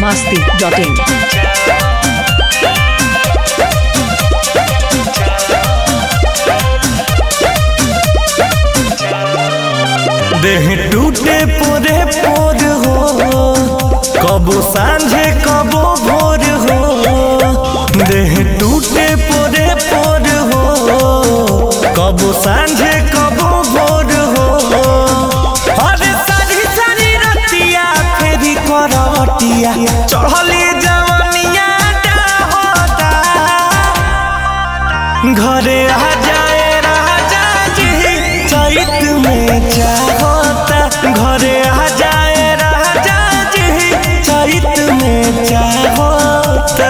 masti.in. देह टूटे पोरे पोर हो कबो सांझे कबो भोर हो देह टूटे पोरे पोर हो कबो सांझे कबो भोर हो अरे सारी सारी रतिया फेरी करवटिया चढ़ली जवनिया होता घरे आ जाए राजा जी चैत में चाहता घरे आ जाए राजा जी चैत में चाहता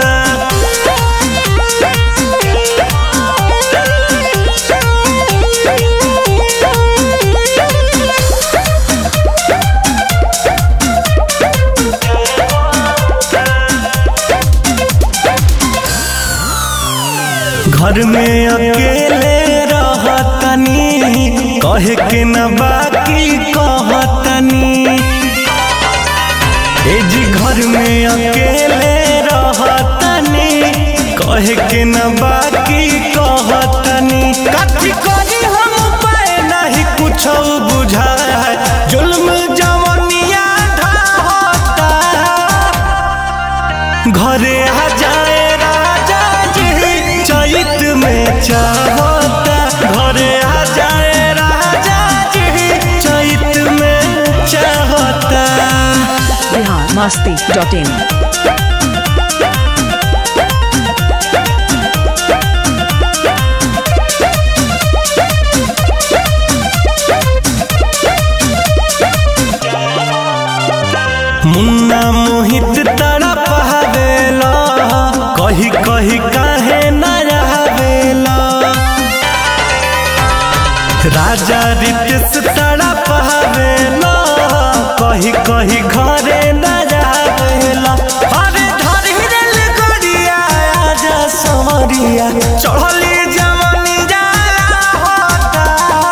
घर में अकेले रहतनी कहे के न बाकी कहतनी ए जी घर में अकेले रहतनी कहे के न बाकी कहतनी कथी करी हम पाए नहीं कुछ बुझाए जुल्म जवनिया ढाहता घरे आ जाए राजा जी चैत में चाहता घरे आ जाए राजा जी चैत में चाहता Bihar masti.in. मुन्ना मोहित तड़प हवेला कही कही काहे न रहवेला राजा रितेश तड़प हवेला कही कही घरे न रहवेला अरे धरी रेल गड़िया आजा समरिया चढ़ली जवानी जाला होता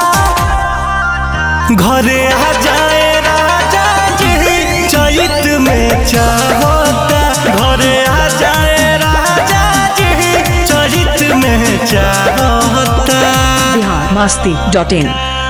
घरे आ जाए राजा जी चैत में चाहता घरे आ जाए राजा जी चैत में चाहता Bihar masti.in.